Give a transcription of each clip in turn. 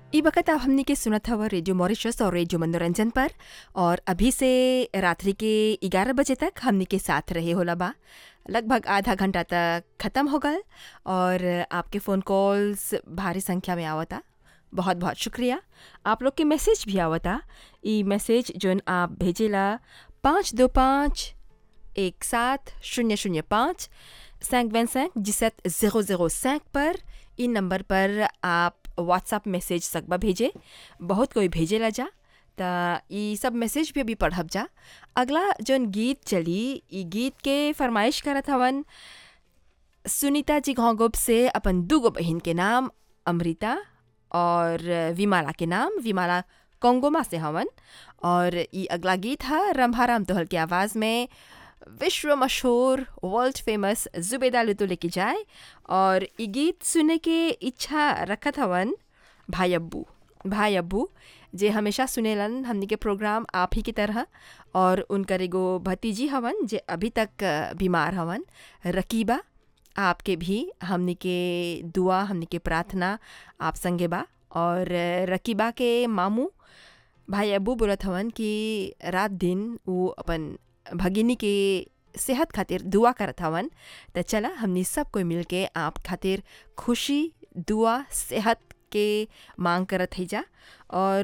ई वक्त आप हमनी के सुनत हवा रेडियो मॉरिशस और रेडियो मनोरंजन पर और अभी से रात्रि के ग्यारह बजे तक हमनी के साथ रहे होला बा लगभग आधा घंटा तक ख़त्म हो गल और आपके फ़ोन कॉल्स भारी संख्या में आवता बहुत बहुत शुक्रिया आप लोग के मैसेज भी आवता ई मैसेज जोन आप भेजेला पाँच दो पाँच एक सात शून्य शून्य पाँच सैंक वन सैंक जिसत ज़ीरो ज़ीरो सैंक पर इन नंबर पर आप व्हाट्सअप मैसेज सकबा भेजे बहुत कोई भेजेला जा त ई सब मैसेज भी अभी पढ़ब जा अगला जौन गीत चली ई गीत के फरमाइश करत हवन सुनीता जी घोंगुप से अपन दूगो बहन के नाम अमृता और विमाला के नाम विमाला कोंगोमा से हवन और ई अगला गीत है रंभाराम तोहल की आवाज़ में विश्व मशहूर वर्ल्ड फेमस जुबेदा लुतु लेके जाए और ई गीत सुने के इच्छा रखत हवन भाई अब्बू भाई अब्बू जे हमेशा सुनेलन हमनी के प्रोग्राम आप ही की तरह और उनकर एगो भतीजी हवन जे अभी तक बीमार हवन रकीबा आपके भी हमनी के दुआ हमनी के प्रार्थना आप संगे बा और रकीबा के मामू भाई अब्बू बोलत हवन कि रात दिन वो अपन भगिनी के सेहत खातिर दुआ करत हवन त चला हमनी सब कोई मिल के आप खातिर खुशी दुआ सेहत के मांग करत है जा और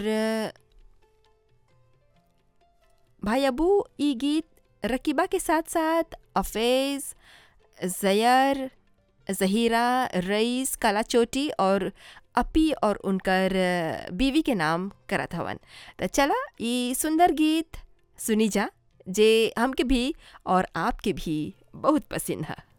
भाई अबू ई गीत रकीबा के साथ साथ अफेज़ जयर जहीरा रईस काला चोटी और अपी और उनकर बीवी के नाम करत हवन त चला ई सुंदर गीत सुनी जा जे हमके भी और आपके भी बहुत पसंद है